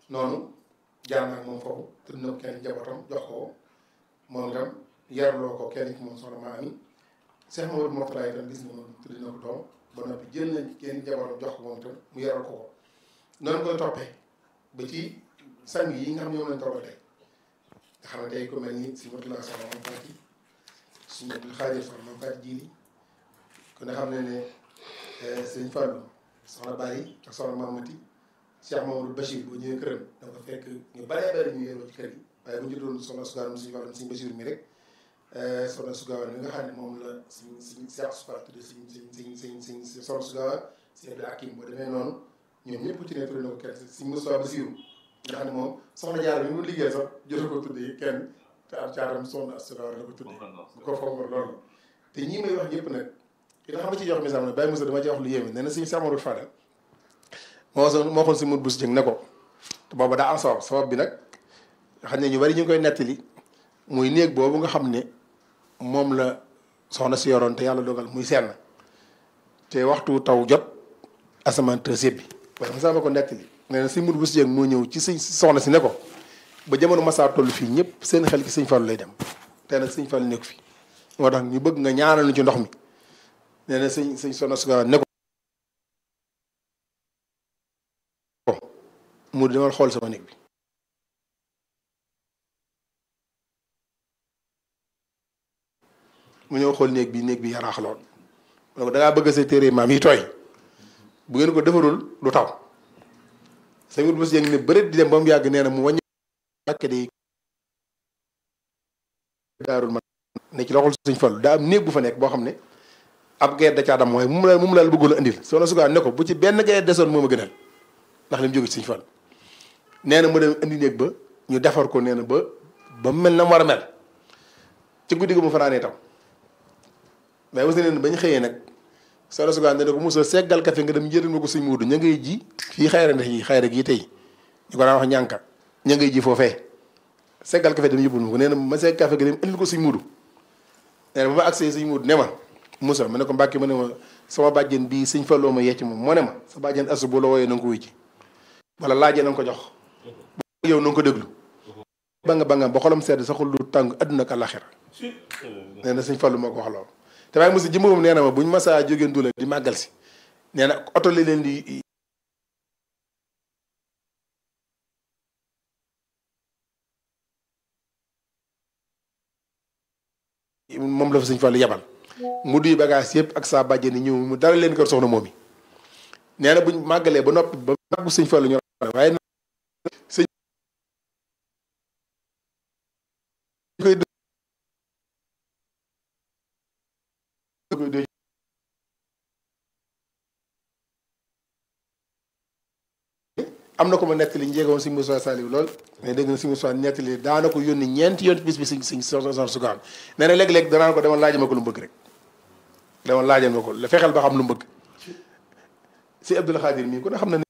noonu jaar naa ak moom foofu tudd na ko kenn njabootam jox ko moom itam yarloo ko kenn ci moom soxna maa ami Cheikh Mamadou Mourtada itam gis nga moom tudd na ko doom ba noppi jël nañ kenn njabootam jox ko moom itam mu yaral ko ko noonu koy toppee ba ci sang yi nga xam ne ñoom lañ toogal tey nga xam ne tey ku mel ni si Mourtada soxna moom Fati suñu Abdul Xaadir soxna moom Fati Jiili ku ne xam ne ne sëñ Fallou soxna Bari ak soxna Mamati Cheikh Mamadou Bachir boo ñëwee këram da nga fekk ñu baree bari ñu yeroo ci kër yi waaye bu ñu doon soxna Sugaar suñu wàllum suñu Bachir mi rek soxna Sugaar mi nga xam ne moom la suñ suñ Cheikh Sugaar tudde suñ suñ suñ suñ suñ soxna Sugaar Cheikh Abdou Hakim boo demee noonu ñoom ñëpp ci ne tudde na ko kenn suñ Moussa Bachir nga xam ne moom soxna Jaara bi mu liggéey sax jot ko tuddee kenn te am caaram soxna Sugaar la ko tuddee bu ko foog loolu te ñii may wax ñëpp nag ki nga xam ne ci jox misaal ne Baye Moussa dama ci wax lu yéeme nee na suñu Cheikh Amadou Fadal moo waxoon moo xoon si mut bus jëng ne ko te booba daa am sabab sabab bi nag xam ne ñu bari ñu ngi koy nettali muy néeg boobu nga xam ne moom la soxna si yoroon te yàlla dogal muy senn te waxtu taw jot asamaan te bi waaye ma sama ko nettali nee na si mut bus jëng moo ñëw ci sëñ soxna si ne ko ba jamono masaa toll fii ñëpp seen xel ci sëñ Fallu lay dem te nag sëñ Fallu nekk fi moo tax ñu bëgg nga ñaanal ñu ci ndox mi nee na sëñ sëñ soxna su ne ko mu demal xool sama néeg bi mu ñëw xool néeg bi néeg bi yaraax lool donc da ngaa bëgg sa téere maam yi tooy bu ngeen ko defarul du taw sa wut bés yëngi ne bëreet di dem ba mu yàgg nee na mu wàññi àkke di daarul man ne ci loxol suñ fallu daa am néeg bu fa nekk boo xam ne ab gayet da caa dam mooy mu la mu la bëggoon a indil soo na sugaa ne ko bu ci benn gayet desoon moo ma gënal ndax li mu jóge ci suñ fallu nee na mu dem indi néeg ba ñu defar ko nee na ba ba mel na mu war a mel ci guddi gi mu fanaanee tam mais aussi nee na ba ñu xëyee nag soxna Sugaan ne ko mosoo seggal kafe nga dem njëriñ ma ko suñ muudu ña ngay ji fii xayra ndex yi xayra gii tey ñu ko daan wax ñànka ña ngay ji foofee seggal kafe dem yóbbul ma ko nee na ma segg kafe gi dem indil ko suñ muudu nee na ba ma agsee suñ muudu ne ma Moussa ma ne ko Mbàkke ma ne ma sama bàjjen bii suñ falloo ma yecc moom moo ne ma sa bàjjen asu bu la wooyee na nga ko wuy ji wala laajee na nga ko jox yow na nga ko déglu ba nga ba nga ba xolam sedd sa xol lu tàng àdduna ak àllaxira nee na suñ fallu moo ko wax loolu te waaye mosi jëmmam nee na ma buñ masaa jógeen dula di màggal si nee na oto li leen di moom la fa suñ fallu yebal mu duy bagage yëpp ak saa bàjjen ni ñëw mu dara leen kër soxna moom yi nee na buñ màggalee ba noppi ba màggu suñ fallu ñu waaye sëñ koy am na ko ma nettali njeegoon si Moussa Saliou lool mais dégg na si Moussa nettali daana ko yónni ñeenti yoon bis bi si si soxna Sugaan nee na léeg-léeg danaan ko demal laajal ma ko lu mu bëgg rek demal laajal ma ko la fexeel ba xam lu mu bëgg si Abdul Xaadir mii ku ne xam na ne